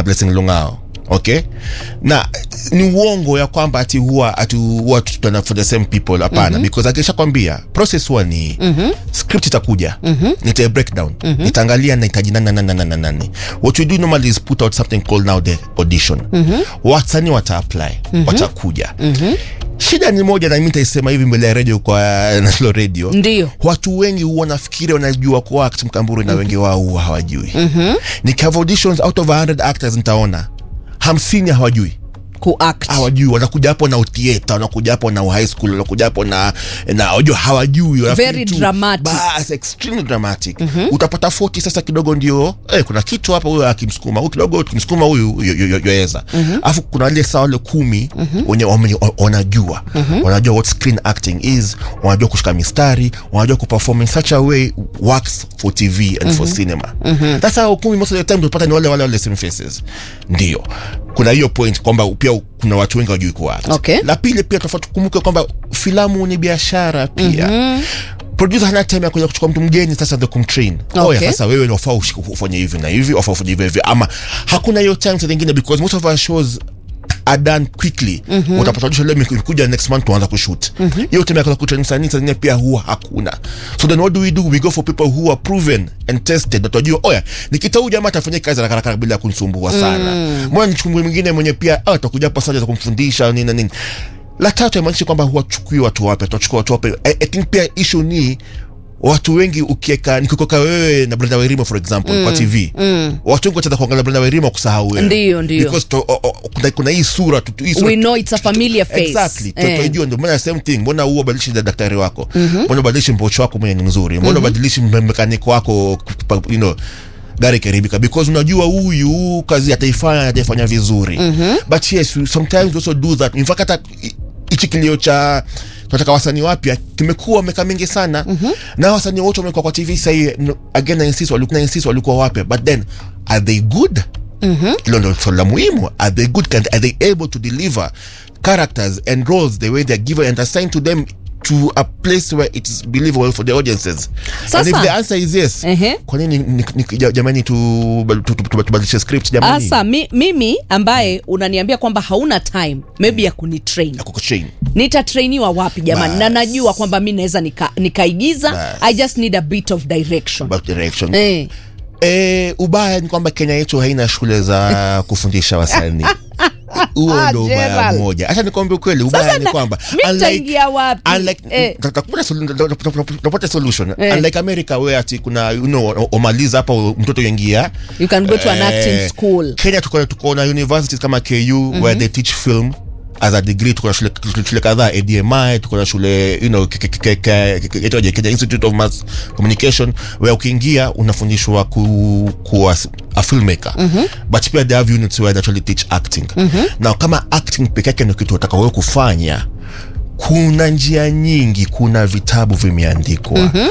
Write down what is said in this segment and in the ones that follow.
blessing lungao okay na ni uongo ya kwamba ati huwa ati huwa tutana for the same people hapana mm-hmm. because akisha kwambia process huwa ni mm-hmm. script itakuja mm-hmm. nita breakdown mm-hmm. nitaangalia nahitaji nani nani nani nani nani what we do normally is put out something called now the audition mm-hmm. wasanii wata apply mm-hmm. watakuja mm-hmm shida ni moja na mi nitaisema hivi mbele ya radio kwa national radio Ndio. watu wengi huwa nafikiri wanajua kuact mkamburu na wengi wao huwa hawajui mm-hmm. nikihave auditions out of 100 actors nitaona hamsini hawajui kuact hawajui wanakuja hapo na utieta wanakuja hapo na high school wanakuja hapo na na wajua hawajui wanafikiri Very tu, dramatic. bas extremely dramatic mm-hmm. utapata 40 sasa kidogo ndio eh, kuna kitu hapa huyo akimsukuma huyu kidogo kimsukuma huyu yo- yo- yo- yoeza alafu kuna wale saa wale kumi wenye wame- wanajua wanajua what screen acting is wanajua kushika mistari wanajua kuperform in such a way works for tv and for cinema sasa hao kumi most of the time utapata ni wale wale wale same faces ndio kuna hiyo point kwamba pia kuna watu wengi wajui kuact Okay. la pili pia tofauti tukumbuke kwamba filamu ni biashara pia mm-hmm producer hana time ya kuja kuchukua mtu mgeni sasa ndio kumtrain Okay. oya sasa wewe ndio ufaa ufanye hivi na hivi ufaa ufanye hivi hivi ama hakuna hiyo time saa zingine because most of our shows are done quickly mm-hmm. utapata audition leo imekuja next month tuanza kushoot mm-hmm. hiyo time ya kuja kutrain msanii saa zingine pia huwa hakuna so then what do we do we go for people who are proven and tested na tunajua oya nikita huyu jamaa atafanya kazi haraka haraka bila kunisumbua sana mm. mbona nichukue mwingine mwenye pia ah, atakuja hapa sasa za kumfundisha nini na nini la tatu haimaanishi kwamba huwachukui watu wapya tunachukua watu wapya I, I think pia issue ni watu wengi ukieka nikikoka wewe na Brenda Wairima for example mm, kwa TV mm. watu wengi wataanza kuangalia Brenda Wairima kusahau wewe Ndio, ndio. because to, o, o, kuna, kuna hii sura tu, tu- hii sura we know it's a familiar face exactly Eh. tutajua ndio maana same thing mbona huo badilishi da daktari wako mbona ubadilishi mpocho wako mwenye ni mzuri mbona ubadilishi mm mekaniko wako pa- you know gari ikiharibika because unajua huyu kazi ataifanya ataifanya vizuri mm-hmm. but yes we sometimes we also do that in fact hata hi- hichi kilio cha tunataka wasanii wapya kimekuwa miaka mingi sana mm-hmm. na wasanii wote wamekuwa kwa tv sahii no, again na insist walikuwa na insist walikuwa wapya but then are they good mm-hmm. hilo ndo swali la muhimu are they good can, are they able to deliver characters and roles the way they're given and assigned to them to a place where it is believable for the audiences and if Sasa- the answer is yes Ehe. kwa nini ni- ni- ja- jamani tu- tu- tu- tu- tubadilishe script jamani asa mi, mimi ambaye unaniambia kwamba hauna time maybe ya kunitrain ya kukutrain nitatrainiwa wapi jamani Bas. na najua kwamba mi naweza nika, nikaigiza Bas. i just need a bit of direction about direction eh. Eh, ubaya ni kwamba Kenya yetu haina shule za kufundisha wasanii. Huo ndo ubaya Gerald. mmoja. Acha nikwambie ukweli, ubaya Sasa ni na- kwamba mi nitaingia wapi? unlike Eh. takupa solu- tapata solution. Eh. Unlike America where ati kuna you know umaliza hapa mtoto yaingia. you can go to an Eh, acting school Kenya tuko tuko na universities kama KU where they teach film as a degree tuko na shule, shule kadhaa ADMI tuko na shule you know ke- ke- ke- ke- ke- inaitwaje, Kenya Institute of Mass Communication where ukiingia unafundishwa ku, kuwa s- a filmmaker but pia they have units where they actually teach acting na kama acting peke yake ndio kitu unataka wewe kufanya kuna njia nyingi kuna vitabu vimeandikwa mm-hmm.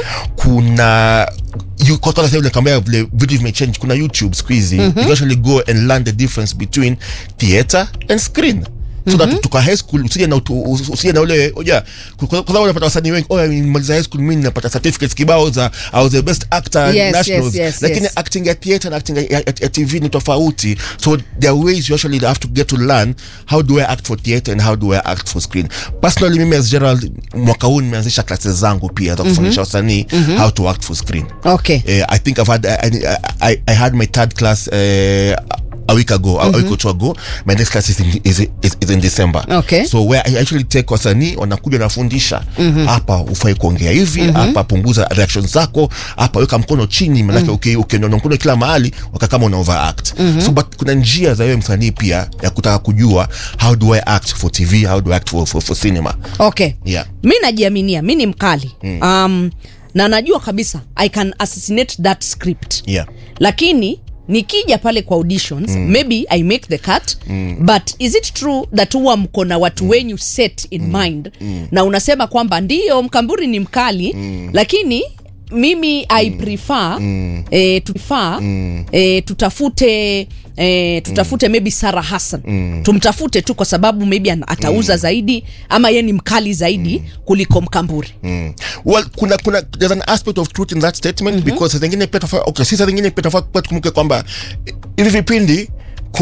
kuna you- kwa- kwa sasa vile kambia vile vitu vimechange kuna youtube siku hizi mm-hmm. you can actually go and learn the difference between theater and screen so that tuka high school usije na utu- us- usije na ule oja kwa kwa sababu unapata wasanii wengi oh nimaliza high school mimi napata certificates kibao za I was the best actor Yes, nationals yes, yes, lakini yes. acting ya theater na acting ya, ya, ya TV ni tofauti so there are ways you actually have to get to learn how do I act for theater and how do I act for screen personally mimi as Gerald mwaka huu nimeanzisha classes zangu pia za kufundisha wasanii how to act for screen okay uh, I think I've had I, I, I, I had my third class uh, a week ago a week or two ago my next class is in, is, is, is in December Okay. so where I actually take wasanii wanakuja nafundisha hapa ufai kuongea hivi hapa punguza reactions zako hapa weka mkono chini manake uki- ukienda mkono kila mahali waka kama una overact so but kuna njia za wewe msanii pia ya kutaka kujua how do I act for TV how do I act for, for, for cinema okay yeah mi najiaminia mi ni mkali um, na najua kabisa i can assassinate that script yeah lakini nikija pale kwa auditions mm. maybe i make the cut mm. but is it true that huwa mko na watu mm. wenyu set in mm. mind mm. na unasema kwamba ndiyo mkamburi ni mkali mm. lakini mimi i prefer mm. eh, prefer mm. eh, tutafute eh, tutafute mm. maybe Sarah Hassan mm. tumtafute tu kwa sababu maybe ana- atauza mm. zaidi ama ye ni mkali zaidi mm. kuliko mkamburi Mm. well kuna kuna there's an aspect of truth in that statement mm-hmm. because saa zingine pia tofauti okay si saa zingine pia tofauti pia tukumbuke kwamba hivi vipindi